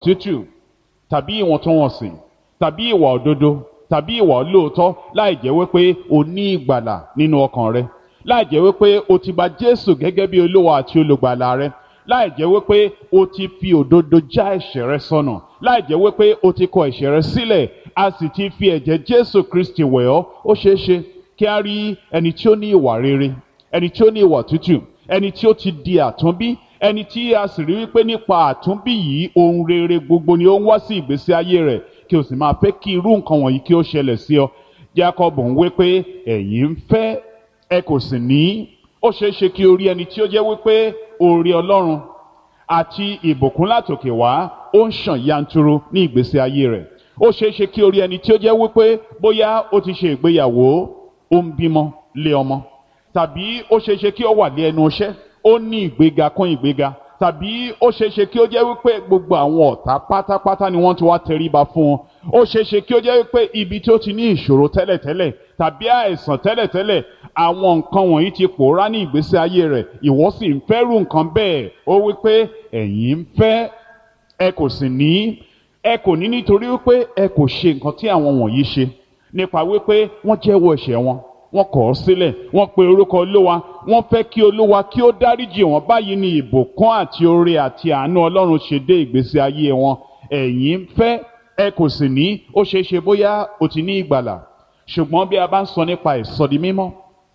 tútù tàbí ìwọ̀ntúnwọ̀nsì tàbí ìwà òdodo tàbí ìwà olóòótọ́ láì jẹ́ wípé o ní ìgbàlà nínú ọkàn rẹ láì jẹ́ wípé o ti gba Jésù gẹ́gẹ́ bí olówó àti olùgbàlà rẹ láì jẹ́ wípé o ti fi òdodo já ẹ̀ṣẹ̀ rẹ sọnù láì jẹ́ wípé o ti kọ ẹ̀ṣẹ̀ rẹ sílẹ̀ a sì ti fi ẹ̀jẹ̀ Jésù Kristi wẹ̀ ọ́ ó ṣeé ṣe kí a rí ẹni tí ó ní ìwà rere ẹni tí ó ní ìwà tútù ẹni tí ó ti di àtúnbí ẹni tí a sì rí wípé nípa àtúnbí yìí ohun rere gbogbo ni ó ń wá sí ìgbésí ayé rẹ̀ kí o sì máa fẹ́ kí irú nǹkan wọ̀nyí kí ó ṣẹlẹ̀ sí ọ Jacob ń wí pé ẹ̀yin ń fẹ́ ẹ kò sì ní ó ṣeé ṣe kí o rí ẹni tí ó jẹ́ wípé oore Ọlọ́run àti ìbùkún látòkè wá ó ń ṣàn yanturu ní ìgbésí ayé rẹ̀ ó ṣeé ṣe kí o rí ẹni tí ó jẹ́ wípé bóyá ó ti ṣe ìgbéyàwó ó ń bímọ lé ọmọ tàbí ó ṣeé ṣe kí ó wà lé ẹnu iṣẹ́ ó ní ìgbéga kún ìgbéga tàbí ó ṣeé ṣe kí ó jẹ́ wípé gbogbo àwọn ọ̀tá pátápátá ni wọ́n ti wá tẹríba fún un ó ṣeé ṣe kí ó jẹ́ wípé ibi tí ó ti ní ìṣòro tẹ́lẹ̀tẹ́lẹ̀ tàbí àìsàn tẹ́lẹ̀tẹ́lẹ̀ àwọn nǹkan wọ̀nyí ti pòórá ní ìgbésí ayé rẹ̀ ìwọ sì ń fẹ́rù nǹkan bẹ́ẹ̀ ó wípé ẹ̀yin ń fẹ́ ẹ kò sì ní ẹ kò ní nítorí wípé ẹ kò ṣe nǹkan tí àwọn wọ̀nyí ṣe nípa wípé wọ́n jẹ́wọ́ ẹ̀ṣẹ̀ wọn wọ́n kọ̀ ọ́ sílẹ̀ wọ́n pe orúkọ olówa wọ́n fẹ́ kí olúwa kí ó dáríjì wọ́n báyìí ní ìbùkún àti oore àti àánú ọlọ́run ṣe dé ìgbésí ayé wọn ẹ̀yin ń fẹ́ ẹ kò sì ní ó ṣeé ṣe bóyá o ti ní ìgbàlà ṣùgbọ́n bí a bá ń sọ nípa ìsọdi mímọ́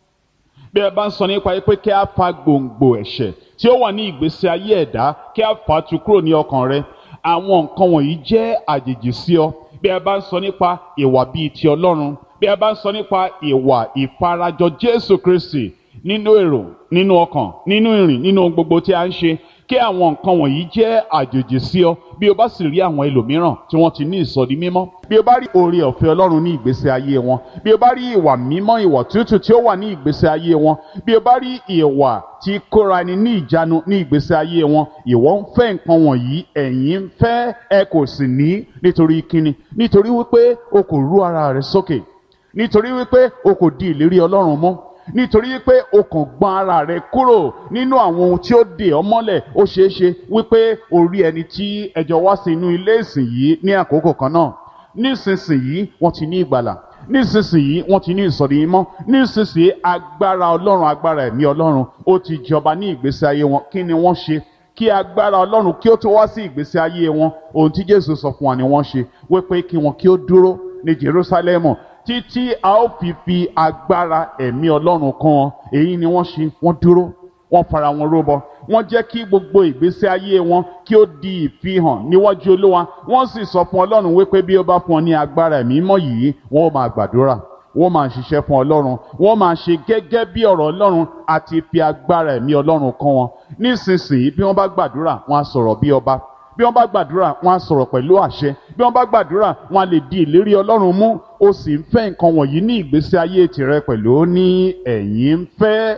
bí a bá ń sọ nípa pé kí a fa gbòǹgbò ẹ̀ṣẹ̀ tí ó wà ní ìgbésí ayé ẹ̀dá kí a fà á tu kúrò ní ọkàn rẹ àwọn nǹkan wọ̀nyí jẹ́ àjèjì sí ọ bí a bá ń sọ nípa ìwà bíi ti ọlọ́run bí a bá ń sọ nípa ìwà ìfarajọ Jésù Kristi nínú èrò nínú ọkàn nínú ìrìn nínú gbogbo tí a ń ṣe kí àwọn nǹkan wọ̀nyí jẹ́ àjòjì sí ọ bí o bá sì rí àwọn ẹlòmíràn tí wọ́n ti ní ìsọdi mímọ́ bí o bá rí oore ọ̀fẹ́ Ọlọ́run ní ìgbésí ayé wọn bí o bá rí ìwà mímọ́ ìwà tútù tí ó wà ní ìgbésí ayé wọn bí o bá rí ìwà tí kóra ẹni ní ìjánu ní ìgbésí ayé wọn ìwọ ń fẹ́ nǹkan wọ̀nyí ẹ̀yin ń fẹ́ ẹ kò sì ní nítorí kíni nítorí wípé o kò rú ara rẹ sókè nítorí wípé o kò di ìlérí Ọlọ́run mọ́ nítorí wípé o kàn gbọ́n ara rẹ kúrò nínú àwọn ohun tí ó dè ọ́ mọ́lẹ̀ ó ṣeé ṣe wípé o rí ẹni tí ẹjọ́ wá sí inú ilé ìsìn yìí ní àkókò kan náà nísinsìnyí wọ́n ti ní ìgbàlà nísinsìnyí wọ́n ti ní ìsọ̀rí mímọ́ nísinsìnyí agbára Ọlọ́run agbára ẹ̀mí Ọlọ́run ó ti jọba ní ìgbésí ayé wọn kí ni wọ́n ṣe kí agbára Ọlọ́run kí ó tó wá sí ìgbésí ayé wọn ohun tí Jésù sọ fún wa ni wọ́n ṣe wípé kí wọn kí ó dúró ní Jerúsálẹ́mù títí a ó fi fi agbára ẹ̀mí ọlọ́run kan wọn èyí ni wọ́n ṣe wọ́n dúró wọ́n fara wọn róbọ wọ́n jẹ́ kí gbogbo ìgbésí ayé wọn kí ó di ìfihàn níwájú olúwa wọ́n sì sọ fún ọlọ́run wípé bí ó bá fún ọ ní agbára ẹ̀mí mọ́ yìí wọ́n ó máa gbàdúrà wọ́n máa ṣiṣẹ́ fún ọlọ́run wọ́n máa ṣe gẹ́gẹ́ bí ọ̀rọ̀ ọlọ́run àti fi agbára ẹ̀mí ọlọ́run kan wọn nísinsìnyí bí wọ́n bá gbàdúrà wọ́n á sọ̀rọ̀ bí ọba bí wọ́n bá gbàdúrà wọ́n á sọ̀rọ̀ pẹ̀lú àṣẹ bí wọ́n bá gbàdúrà wọ́n á lè di ìlérí ọlọ́run mú ó sì ń fẹ́ nǹkan wọ̀nyí ní ìgbésí ayé tìrẹ pẹ̀lú ó ní ẹ̀yin ń fẹ́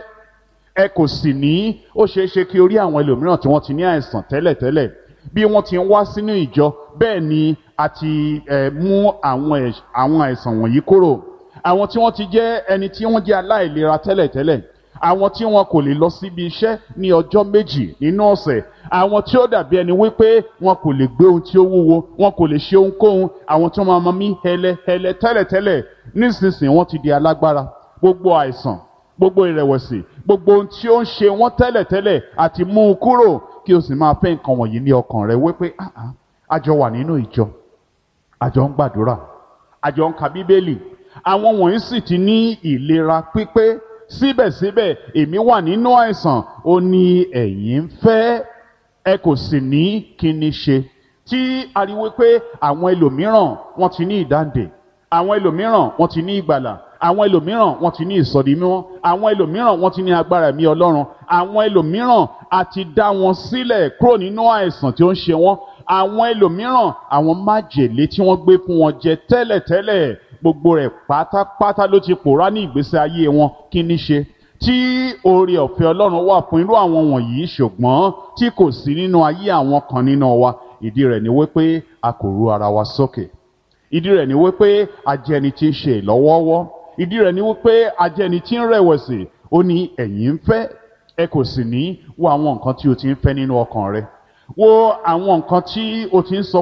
ẹ kò sì ní ó ṣeé ṣe kí orí àwọn ẹlòmíràn tí wọ́n ti ní àìsàn tẹ́lẹ̀tẹ́lẹ̀ bí wọ́n ti ń wá sínú ìjọ bẹ́ẹ̀ ni a ti mú àwọn àìsàn wọ̀nyí kúrò àwọn tí wọ́n ti jẹ́ ẹni tí wọ́n jẹ́ aláìlera tẹ́lẹ̀tẹ́lẹ̀ àwọn tí wọn kò lè lọ síbi iṣẹ́ ní ọjọ́ méjì nínú ọ̀sẹ̀ àwọn tí ó dàbí ẹni wípé wọn kò lè gbé ohun tí ó wúwo wọn kò lè ṣe ohunkóhun àwọn tí wọn máa mí hẹlẹhẹlẹ tẹ́lẹ̀tẹ́lẹ̀ nísinsìnyí wọ́n ti di alágbára gbogbo àìsàn gbogbo ìrẹ̀wẹ̀sì gbogbo ohun tí ó ń ṣe wọ́n tẹ́lẹ̀tẹ́lẹ̀ àti mú un kúrò kí o sì máa fẹ́ nǹkan wọ̀nyí ní ọkàn rẹ wípé àjọ wà nínú ìjọ àjọ ń gbàdúrà àjọ ń ka bíbélì àwọn wọ̀nyí sì ti ní ìlera pípé síbẹ̀síbẹ̀ èmi wà nínú àìsàn ó ní ẹ̀yin ń fẹ́ ẹ kò sì ní kí ni ṣe tí ariwo pé àwọn ẹlòmíràn wọ́n ti ní ìdáǹdè àwọn ẹlòmíràn wọ́n ti ní ìgbàlà àwọn ẹlòmíràn wọ́n ti ní ìsọdi mímọ́ àwọn ẹlòmíràn wọ́n ti ní agbára ẹ̀mí Ọlọ́run àwọn ẹlòmíràn a ti dá wọn sílẹ̀ kúrò nínú àìsàn tí ó ń ṣe wọ́n àwọn ẹlòmíràn àwọn májèlé tí wọ́n gbé fún wọn jẹ tẹ́lẹ̀tẹ́lẹ̀ gbogbo rẹ̀ pátápátá ló ti pòórá ní ìgbésí ayé wọn kí ní ṣe tí oore ọ̀fẹ́ Ọlọ́run wà fún irú àwọn wọ̀nyí ṣùgbọ́n tí kò sí nínú ayé àwọn kan nínú wa ìdí rẹ̀ ni wípé a kò ru ara wa sókè ìdí rẹ̀ ni wípé a jẹ́ ẹni tí ń ṣe ìlọ́wọ́wọ́ ìdí rẹ̀ ni wípé a jẹ́ ẹni tí ń rẹ̀wẹ̀sì ó ní ẹ̀yin ń fẹ́ ẹ kò sì ní wo àwọn nǹkan tí o ti ń fẹ́ nínú ọkàn rẹ wo àwọn nǹkan tí o ti ń sọ